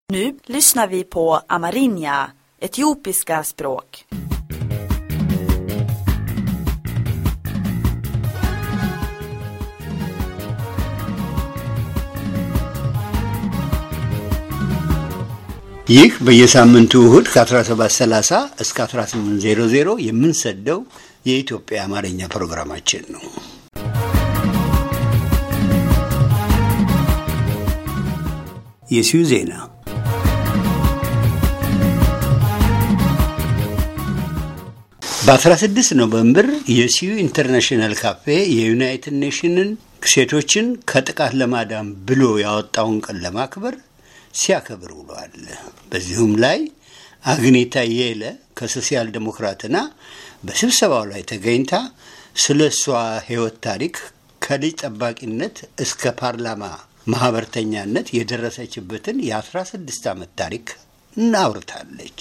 Nu lyssnar vi på amerinja, etiopiska språk. ይህ በየሳምንቱ እሁድ ከ1730 እስከ 1800 የምንሰደው የኢትዮጵያ አማርኛ ፕሮግራማችን ነው። የሲዩ ዜና በ16 ኖቨምበር የሲዩ ኢንተርናሽናል ካፌ የዩናይትድ ኔሽንን ሴቶችን ከጥቃት ለማዳን ብሎ ያወጣውን ቀን ለማክበር ሲያከብር ውሏል። በዚሁም ላይ አግኔታ የለ ከሶሲያል ዴሞክራትና በስብሰባው ላይ ተገኝታ ስለ እሷ ሕይወት ታሪክ ከልጅ ጠባቂነት እስከ ፓርላማ ማህበርተኛነት የደረሰችበትን የ16 ዓመት ታሪክ እናውርታለች።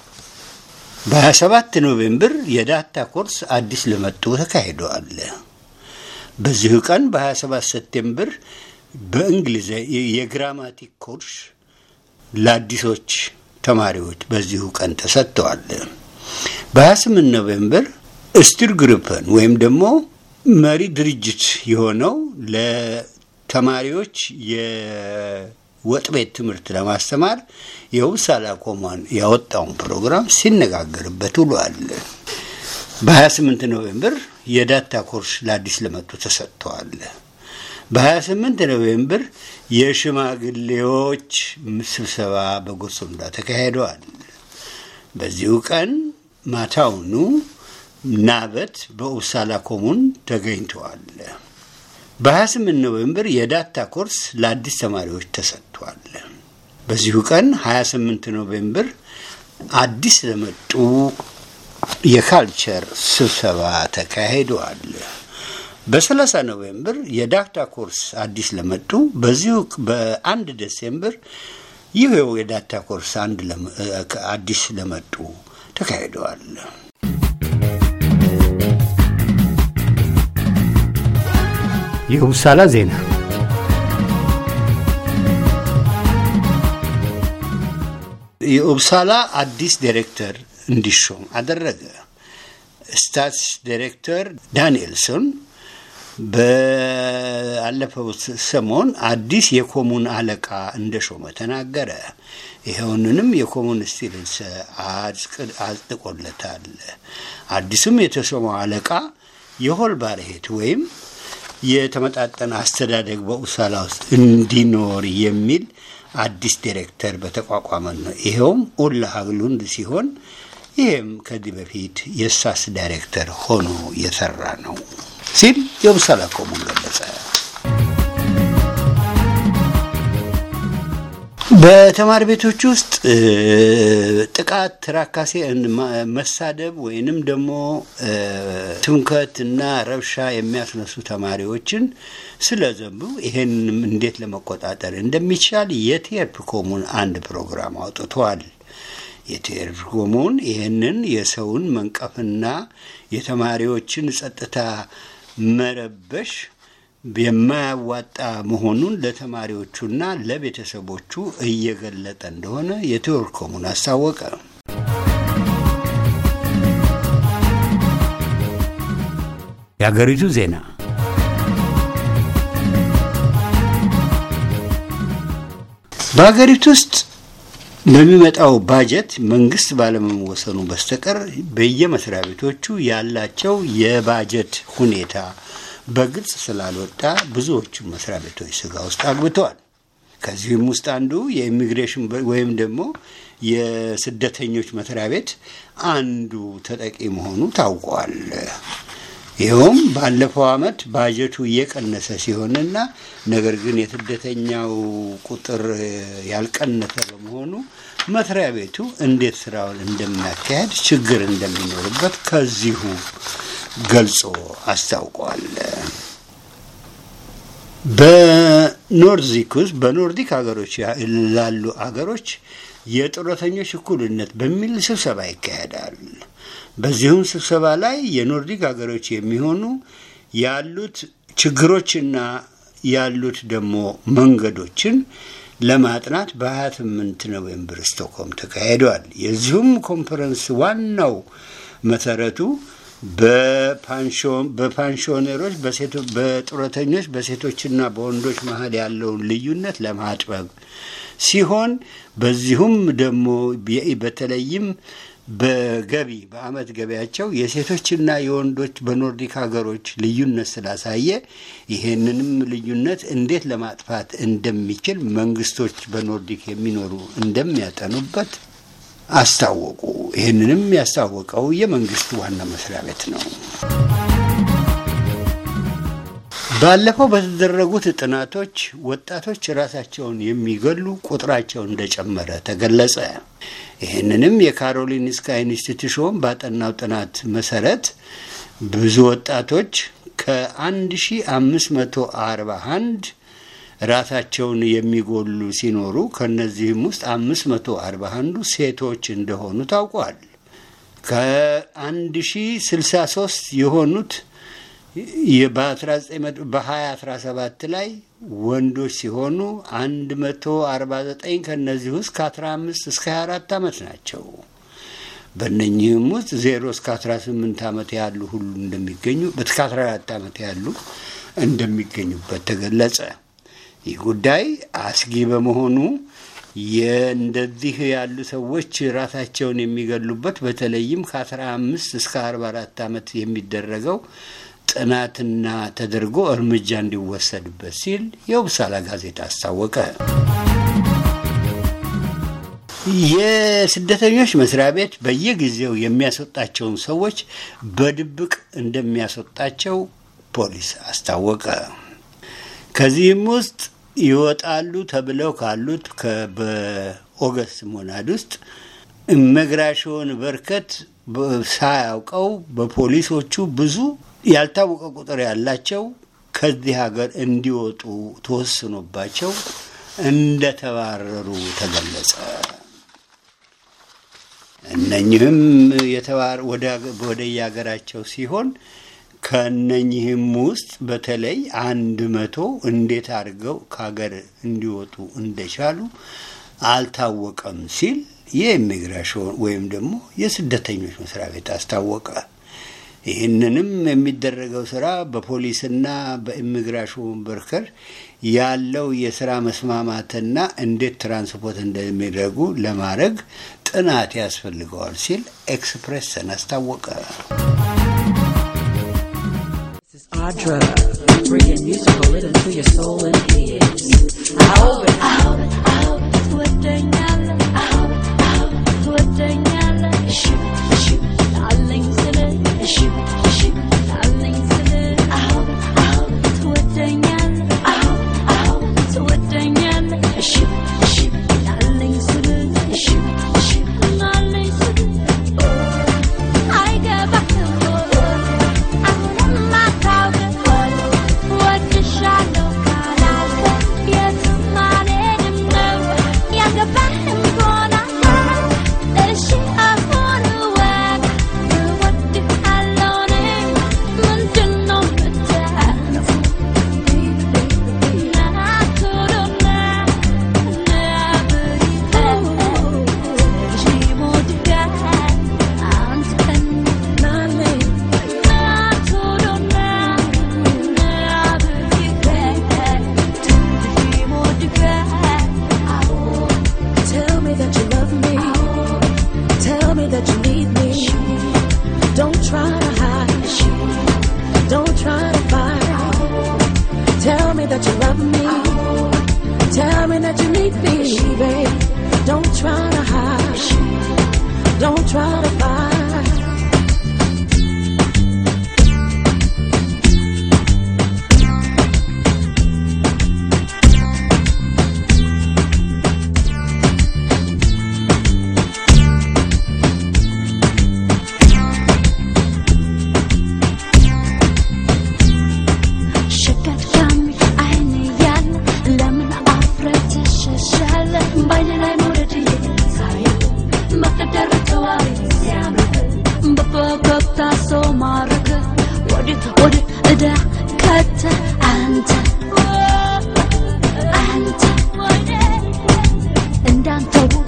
በ27 ኖቬምበር የዳታ ኮርስ አዲስ ለመጡ ተካሂደዋል። በዚሁ ቀን በ27 ሰፕቴምበር በእንግሊዝ የግራማቲክ ኮርስ ለአዲሶች ተማሪዎች በዚሁ ቀን ተሰጥተዋል። በ28 ኖቬምበር ስቲር ግሩፕን ወይም ደግሞ መሪ ድርጅት የሆነው ለተማሪዎች የወጥ ቤት ትምህርት ለማስተማር የውሳላ ኮማን ያወጣውን ፕሮግራም ሲነጋገርበት ውሏል። በ28 ኖቬምበር የዳታ ኮርስ ለአዲስ ለመጡ ተሰጥተዋል። በ28 ኖቬምበር የሽማግሌዎች ስብሰባ በጎሶንዳ ተካሂደዋል። በዚሁ ቀን ማታውኑ ናበት በኡሳላ ኮሙን ተገኝተዋል። በ28 ኖቬምበር የዳታ ኮርስ ለአዲስ ተማሪዎች ተሰጥቷል። በዚሁ ቀን 28 ኖቬምበር አዲስ ለመጡ የካልቸር ስብሰባ ተካሂደዋል። በ30 ኖቬምበር የዳታ ኮርስ አዲስ ለመጡ በዚሁ በአንድ ዴሴምበር ይህው የዳታ ኮርስ አንድ አዲስ ለመጡ ተካሂደዋል። የውሳላ ዜና የኡብሳላ አዲስ ዲሬክተር እንዲሾም አደረገ። ስታትስ ዲሬክተር ዳንኤልሶን በአለፈው ሰሞን አዲስ የኮሙን አለቃ እንደሾመ ተናገረ። ይኸውንንም የኮሙን ስቲልስ አጽድቆለታል። አዲሱም የተሾመው አለቃ የሆል ባለሄት ወይም የተመጣጠነ አስተዳደግ በኡሳላ ውስጥ እንዲኖር የሚል አዲስ ዲሬክተር በተቋቋመ ነው። ይኸውም ኡላ ሀግሉንድ ሲሆን ይህም ከዚህ በፊት የሳስ ዳይሬክተር ሆኖ የሰራ ነው ሲል የኡሳላ ኮሙን ገለጸ። በተማሪ ቤቶች ውስጥ ጥቃት፣ ትራካሴ፣ መሳደብ ወይንም ደግሞ ትምከት እና ረብሻ የሚያስነሱ ተማሪዎችን ስለዘንቡ ይሄንንም እንዴት ለመቆጣጠር እንደሚቻል የቴርፕ ኮሙን አንድ ፕሮግራም አውጥቷል። የቴርፕ ኮሙን ይህንን የሰውን መንቀፍና የተማሪዎችን ጸጥታ መረበሽ የማያዋጣ መሆኑን ለተማሪዎቹና ለቤተሰቦቹ እየገለጠ እንደሆነ የቴዎር ኮሙን አስታወቀ። የአገሪቱ ዜና በሀገሪቱ ውስጥ በሚመጣው ባጀት መንግስት ባለመወሰኑ በስተቀር በየመስሪያ ቤቶቹ ያላቸው የባጀት ሁኔታ በግልጽ ስላልወጣ ብዙዎቹ መስሪያ ቤቶች ስጋ ውስጥ አግብተዋል። ከዚህም ውስጥ አንዱ የኢሚግሬሽን ወይም ደግሞ የስደተኞች መስሪያ ቤት አንዱ ተጠቂ መሆኑ ታውቋል። ይኸውም ባለፈው ዓመት ባጀቱ እየቀነሰ ሲሆንና ነገር ግን የስደተኛው ቁጥር ያልቀነሰ በመሆኑ መስሪያ ቤቱ እንዴት ስራውን እንደሚያካሄድ ችግር እንደሚኖርበት ከዚሁ ገልጾ አስታውቋል። በኖርዚክ ውስጥ በኖርዲክ ሀገሮች ላሉ ሀገሮች የጡረተኞች እኩልነት በሚል ስብሰባ ይካሄዳል። በዚሁም ስብሰባ ላይ የኖርዲክ ሀገሮች የሚሆኑ ያሉት ችግሮችና ያሉት ደግሞ መንገዶችን ለማጥናት በ28 ኖቬምበር ስቶክሆልም ተካሂደዋል። የዚሁም ኮንፈረንስ ዋናው መሰረቱ በፓንሽነሮች፣ በጡረተኞች፣ በሴቶችና በወንዶች መሀል ያለውን ልዩነት ለማጥበብ ሲሆን በዚሁም ደግሞ በተለይም በገቢ በአመት ገቢያቸው የሴቶችና የወንዶች በኖርዲክ ሀገሮች ልዩነት ስላሳየ ይሄንንም ልዩነት እንዴት ለማጥፋት እንደሚችል መንግስቶች በኖርዲክ የሚኖሩ እንደሚያጠኑበት አስታወቁ። ይህንንም ያስታወቀው የመንግስት ዋና መስሪያ ቤት ነው። ባለፈው በተደረጉት ጥናቶች ወጣቶች ራሳቸውን የሚገሉ ቁጥራቸው እንደጨመረ ተገለጸ። ይህንንም የካሮሊንስካ ኢንስቲትዩሽን ባጠናው ጥናት መሰረት ብዙ ወጣቶች ከ1541 ራሳቸውን የሚጎሉ ሲኖሩ ከነዚህም ውስጥ 541ዱ ሴቶች እንደሆኑ ታውቋል። ከ1063 የሆኑት በ2017 ላይ ወንዶች ሲሆኑ 149 ከነዚህ ውስጥ ከ15 እስከ 24 ዓመት ናቸው። በእነኚህም ውስጥ 0 እስከ 18 ዓመት ያሉ ሁሉ እንደሚገኙ እስከ 14 ዓመት ያሉ እንደሚገኙበት ተገለጸ። ይህ ጉዳይ አስጊ በመሆኑ የእንደዚህ ያሉ ሰዎች ራሳቸውን የሚገሉበት በተለይም ከ15 እስከ 44 ዓመት የሚደረገው ጥናትና ተደርጎ እርምጃ እንዲወሰድበት ሲል የውብሳላ ጋዜጣ አስታወቀ። የስደተኞች መስሪያ ቤት በየጊዜው የሚያስወጣቸውን ሰዎች በድብቅ እንደሚያስወጣቸው ፖሊስ አስታወቀ። ከዚህም ውስጥ ይወጣሉ ተብለው ካሉት በኦገስት ሞናድ ውስጥ ኢሚግሬሽን በርከት ሳያውቀው በፖሊሶቹ ብዙ ያልታወቀ ቁጥር ያላቸው ከዚህ ሀገር እንዲወጡ ተወስኖባቸው እንደተባረሩ ተገለጸ። እነኝህም ወደ የሀገራቸው ሲሆን ከነኝህም ውስጥ በተለይ አንድ መቶ እንዴት አድርገው ከሀገር እንዲወጡ እንደቻሉ አልታወቀም ሲል የኢሚግሬሽን ወይም ደግሞ የስደተኞች መስሪያ ቤት አስታወቀ። ይህንንም የሚደረገው ስራ በፖሊስና በኢሚግሬሽን በርከር ያለው የስራ መስማማትና እንዴት ትራንስፖርት እንደሚደረጉ ለማድረግ ጥናት ያስፈልገዋል ሲል ኤክስፕሬስን አስታወቀ። Audra, bringing musical rhythm to your soul and ears. ትወደኛለህ ትወደኛለህ እሺ እሺ አለኝ ስልህ እሺ እሺ አለኝ ስልህ ትወደኛለህ ትወደኛለህ እሺ እሺ አለኝ ስልህ እሺ እሺ አለኝ ስልህ አይገባህም አሁንም አታውቅም ወድሻለሁ ካላልከኝ የትም አልሄድም ነው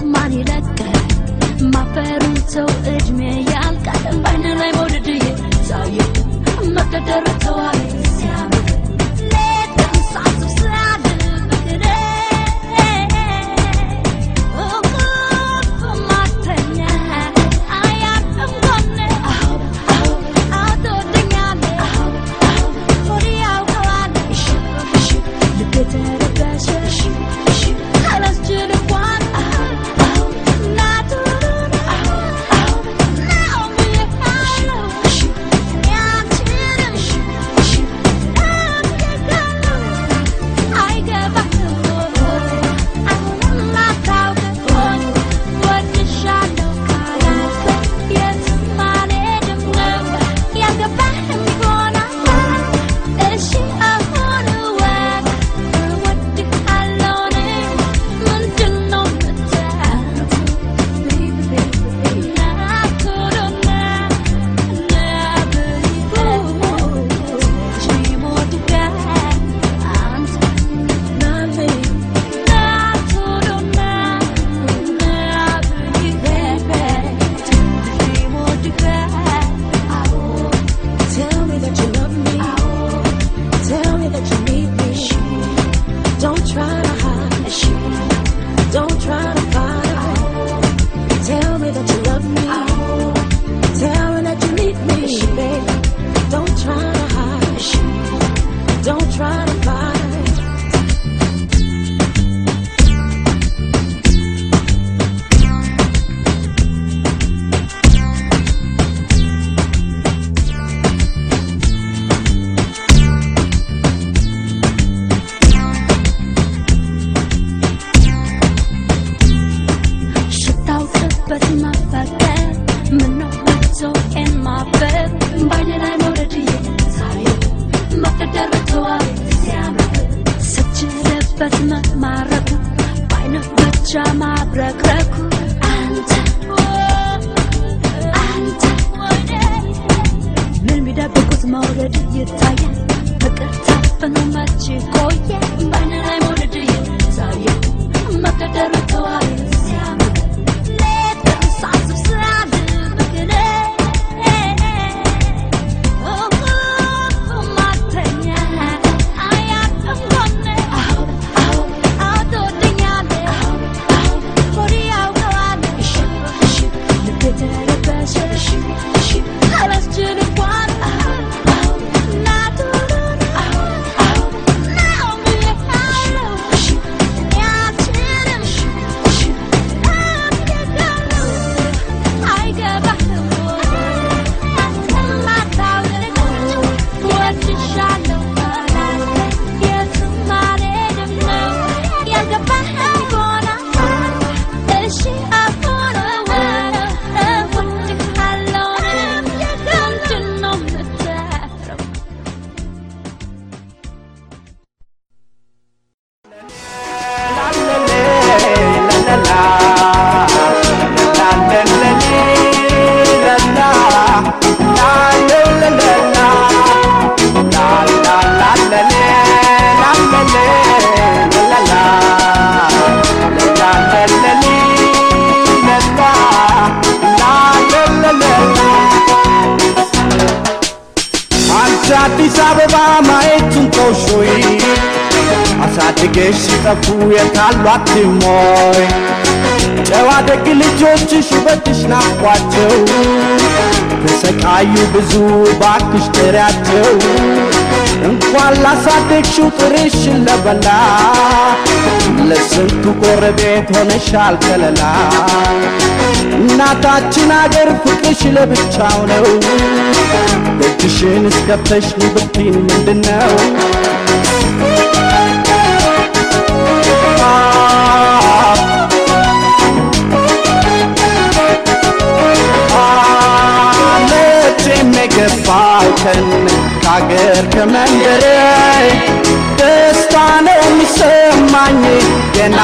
ማን ይለቀል ማፈሩን ሰው እድሜ ያልቃል ባይነ ላይ መውደድ እየታየ መቀደር ተዋይ ሲያምር ሌት ቀን ሳስብ ሳድር ፍቅሬ እንቅልፍ ማተኛ አያርፍም ጎኔ አትወደኛለህ ሆዴ ያውቀዋል ልቤ ተረበሸ አላስችል እንኳን ናቱሩን ነው ብዬሃለሁ እኔ አልችልም Tell me that you love me. Tell me that you need me. Don't try to hide. Don't try to fight. Tell me that you love me. Tell me that you need me, baby. Don't try to hide. Don't try to fight. ሽታውቅበት መፈቀር ምነው መዞቄን ማበብ ባይኔ ላይ መውደድ እየታየ መቀደር ተዋይ ሲያምር ስችልበት መማረኩ ባይነ ብቻ ማብረክረኩ አንተ አንተ ምን ቢደብቁት መውደድ ይታያል ፍቅር ታፍኖ መች ቆየ ባይነ ላይ መውደድ እየታየ መቀደር ተዋይ ሲያምር ሌት ቀን ሳስብ ሳድር ፍቅሬ እንቅልፍ ማተኛ አያርፍም ጎኔ አትወደኛለህ ሆዴ ያውቀዋል ልቤ ተረበሸ አላስችል እንኳን ናቱሩን ነው ብዬሃለሁ እኔ አልችልም አንቺ አዲስ አበባ ማየቱን ተውሾይ አሳድገሽ ሲጠፉ የታሏት ሞይ ጨዋ ደግ ልጆችሽ ውበትሽ ናፍቋቸው ተሰቃዩ ብዙ ባክሽ ጥሪያቸው እንኳን ላሳደግሽው ጥርሽን ለበላ ለስንቱ ጎረቤት ሆነሻል ከለላ እናታችን አገር ፍቅርሽ ለብቻው ነው ደጅሽን እስከፍተሽ ብትይን ምንድን ነው መቼም የገባው ቀን ከአገር ከመንደሬ ደስታ ነው የሚሰማኝ ገና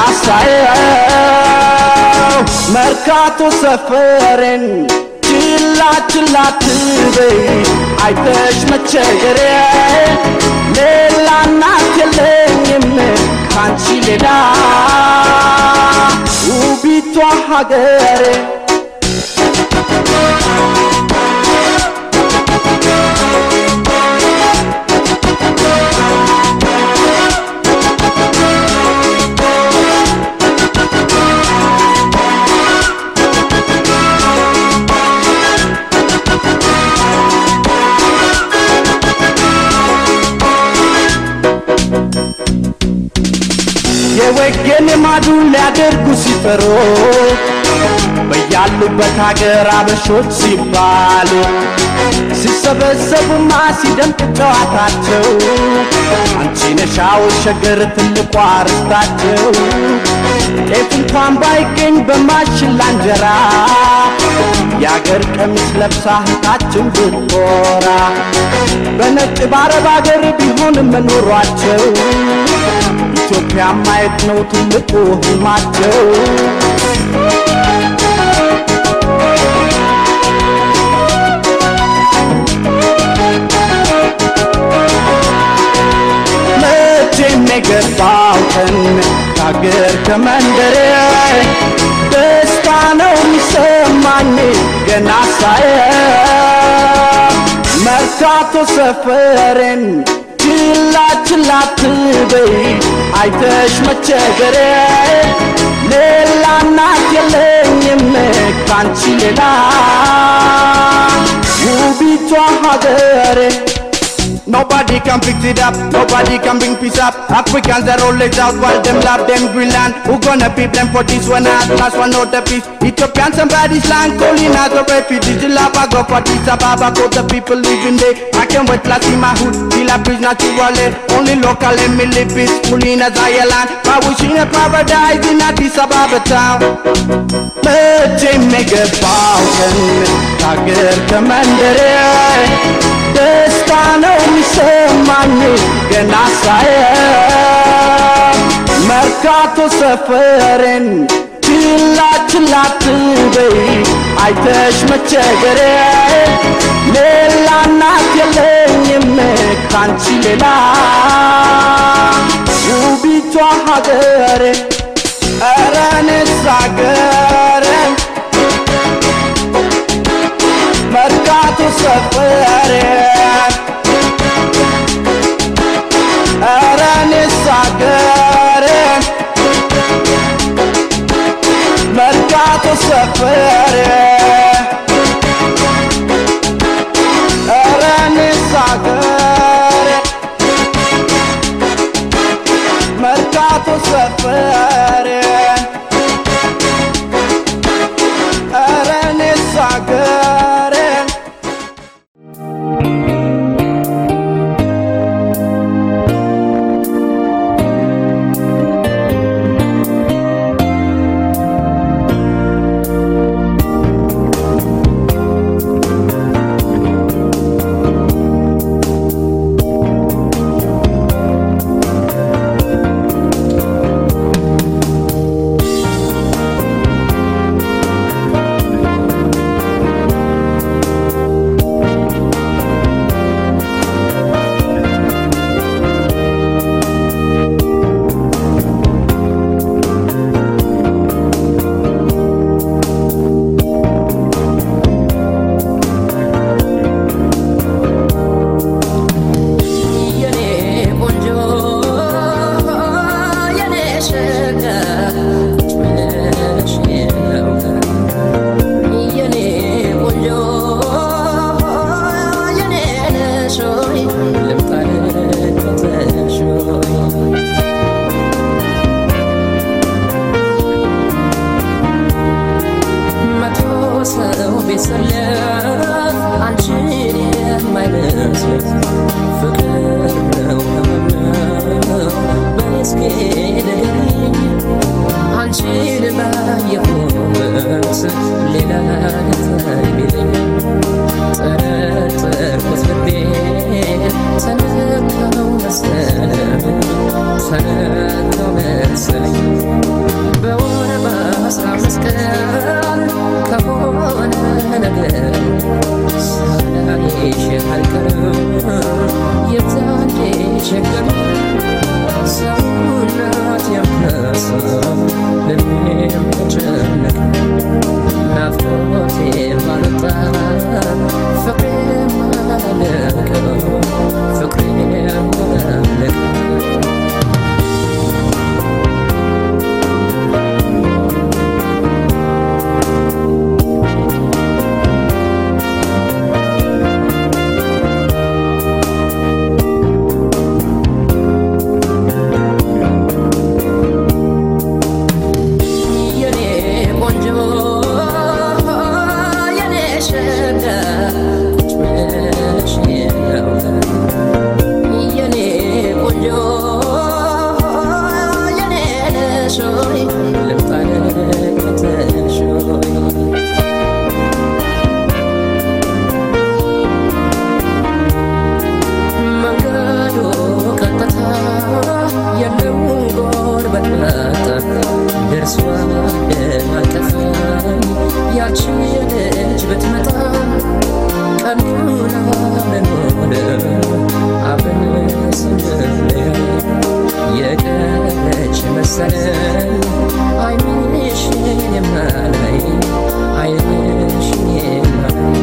ሳየው መርካቶ ሰፈሬን ችላ ችላ ትበይ አይተሽ መቸገሬ ሌላ እናት የለኝም ካንቺ ሌላ ውቢቷ ሀገሬ የወገን ማዱን ሊያደርጉ ሲፈሩ በያሉበት ሀገር አበሾች ሲባሉ ሲሰበሰቡማ ሲደምቅ ጨዋታቸው አንቺ ነሻው ሸገር ትልቋ ርስታቸው ጤፍ እንኳን ባይገኝ በማሽላ እንጀራ የአገር ቀሚስ ለብሳ እህታችን ብትኮራ በነጭ በአረብ አገር ቢሆንም መኖሯቸው ኢትዮጵያ ማየት ነው ትልቁ ህልማቸው። መቼም የገባው ቀን ከአገር ከመንደሬ ደስታ ነው የሚሰማኝ ገና ሳየ መርካቶ ሰፈሬን ችላ ችላ አትበይ አይተሽ መቸገሬ ሌላ እናት የለኝም ካንቺ ሌላ ውቢቷ ሀገሬ Nobody can fix it up, nobody can bring peace up. Africans are always out while them love them Greenland. Who gonna be blamed for this one at last one not the peace? Ethiopian somebody's land calling as a refugees. The lava go for this Ababa, got the people living there. I can't wait to see my hood, till I breathe naturally. Only local and me live peacefully in a Zion. But wishing a paradise in Addis Ababa town. መቼም የገባው ቀን ከአገር ከመንደሬ ደስታ ነው የሚሰማኝ ገና ሳየ መርካቶ ሰፈሬን ችላ ችላ አትበይ አይተሽ መቸገሬ ሌላ እናት የለኝም ካንቺ ሌላ ውቢቷ ሀገሬ ኧረ እኔስ ሀገሬ መርካቶ ሰፈሬ ኧረ እኔስ ሀገሬ መርካቶ ሰፈሬ ኧረ እኔስ ሀገሬ መርካቶ ሰፈሬ ኧረ እኔስ ሀገሬ የኔ ቆንጆ የኔ ሸጋ ብለሽ የለው የኔ ቆንጆ የኔ ነሽ ሆይ ልምጣ ልከተልሽ ሆይ መቶ ሰው ቢሰለፍ አንቺን የማይመስል ፍቅር ነው ነው በስኬ ንገሪኝ አንቺን ባየሁበት ሌላ ነገር ቢለኝ ጠረጠርኩት ልቤን ተነካው መሰለኝ ተነካው መሰለኝ በወር በአስራ አምስት ቀን ከሆነ ነገር ሳላይሽ አልቀርም የዛኔ ችግር ሰውና ያቺ ልጅ ብትመጣ ቀኑን አብረን ሆነ አብረን ስንለያይ የቀረች መሰለን አይንሽን የማላይ አይንሽን የማላይ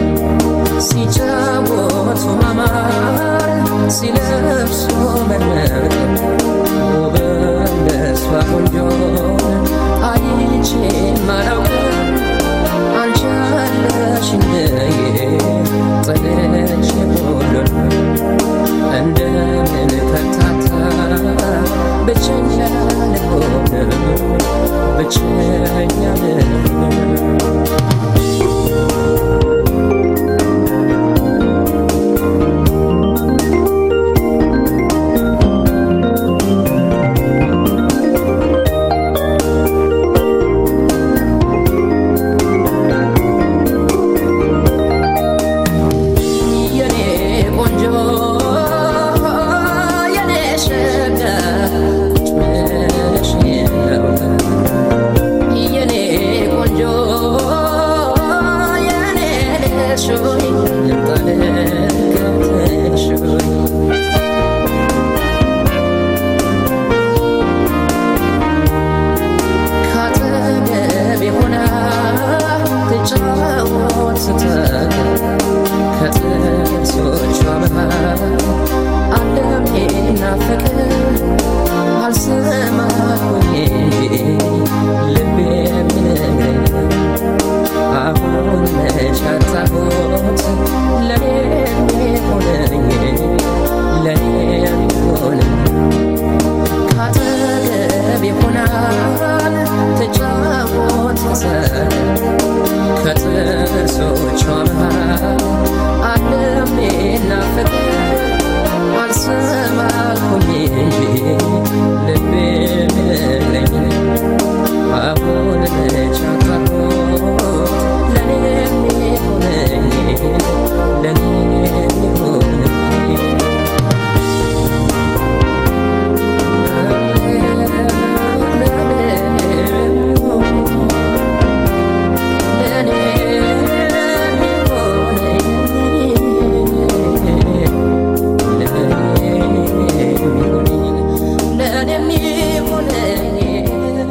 ሲጫወቱ ማማር ሲለብሱ መድመቅ ውብ እንደሷ ቆንጆ አይቼ ማላውቅም አንቺ አለሽ እንደዬ ጥለሽ ሁሉን እንደምን ከታታ ብቸኛ ልሆን ብቸኛ ልሆን የኔ ቆንጆ የኔ ሸጋ ቁጭ ብለሽ የለው የኔ ቆንጆ የኔ ልሽ ሆይ ልምጣ ልከተልሽ ሆይ ካጠገቤ ሆና ትጫወት ስትል ከጥርሶቿ መሃል ዓለም ናፈቀ አልሰማሁኝ ልቤ የሚነግረኝ አሁን መች አጣሁት ለኔ የሚሆነኝ ለኔ የሚሆነኝ ካጠገቤ ሆናል ትጫወት መሰል ከጥርሶቿ መሃል ዓለም ናፈቀ አልሰማልኩኝ እንጂ ልቤ የሚነግረኝ አሁን መች አጣሁት ለኔ የሚሆነኝ ለኔ የሚሆነኝ ለኔ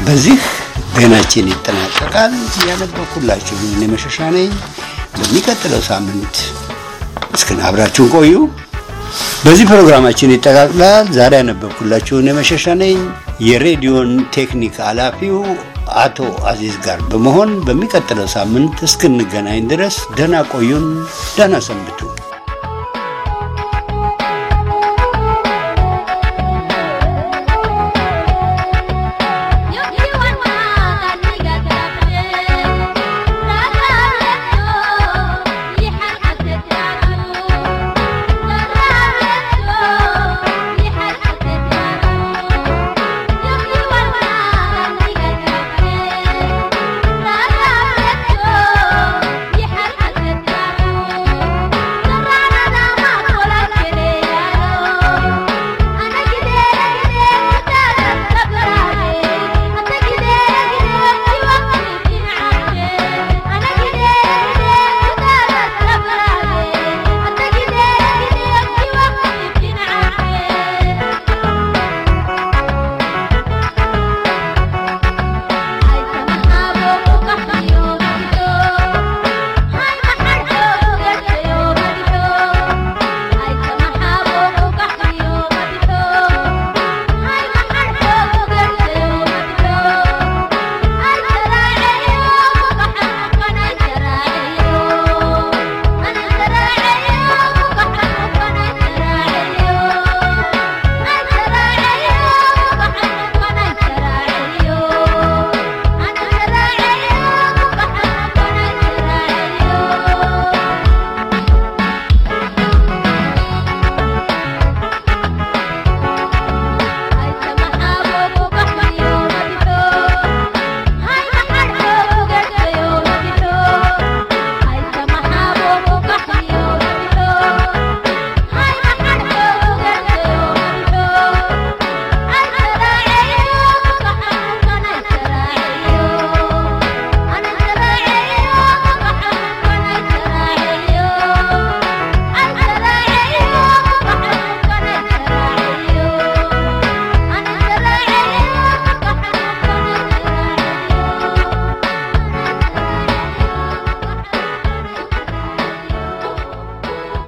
በዚህ ዜናችን ይጠናቀቃል። ያነበብኩላችሁ እኔ መሸሻ ነኝ። በሚቀጥለው ሳምንት እስክን አብራችሁን ቆዩ። በዚህ ፕሮግራማችን ይጠቃልላል። ዛሬ ያነበብኩላችሁ እኔ መሸሻ ነኝ። የሬዲዮን ቴክኒክ ኃላፊው አቶ አዚዝ ጋር በመሆን በሚቀጥለው ሳምንት እስክንገናኝ ድረስ ደህና ቆዩን፣ ደህና ሰንብቱ።